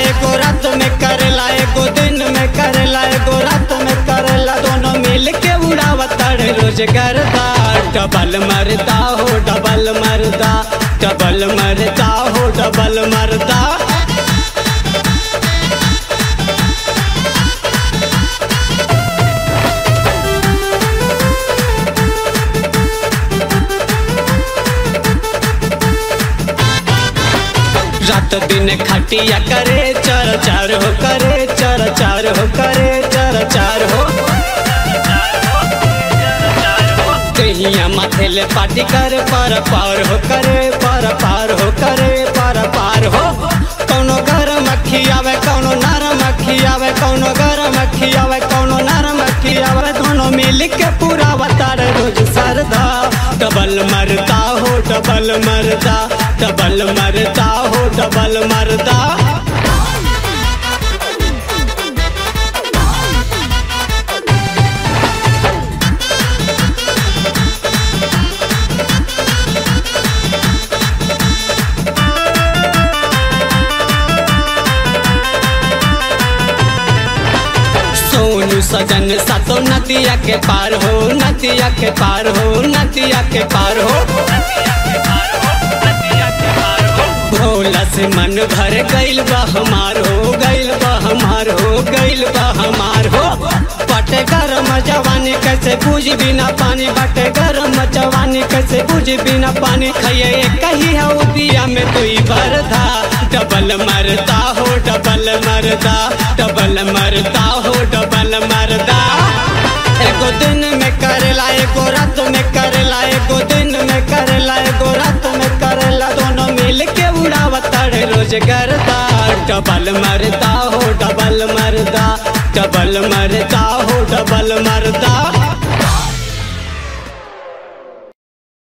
एगो रात में करेला एगो दिन में करेला एगो रात में करेला दोनों मिल के उड़ावता रे रोज करता डबल मरदा हो डबल मरदा डबल मरदा हो डबल मरदा रात दिन खटिया करे चर चार हो करे चर चार हो करे चर चार हो कहिया माथे ले पाटी कर पर पार हो करे पर पार हो करे पर पार हो कौनो गरम अखी आवे कौनो नरम अखी आवे कौनो गरम अखी आवे कौनो नरम अखी आवे दोनों मिल के पूरा बतार रोज सरदा डबल मरदा हो डबल मरदा डबल मरदा हो डबल मरदा सोनू सजन सातो नदिया के पार हो नदिया के पार हो नदिया के पार हो भोला से मन भर गइल बा हमार हो गइल बा हमार हो गइल बा हमार हो बटे गरम जवानी कैसे बुझ बिना पानी बटे गरम जवानी कैसे बुझ बिना पानी खइए कही हो दिया में दुई बरदा डबल मरदा हो डबल मरदा डबल मरदा हो डबल मरदा एगो दिन में करेला एगो रात में करेला एगो दिन में करेला एगो रात में करेला दोनों मिल के उड़ावता रे रोज करता डबल मरदा हो डबल मरदा डबल मर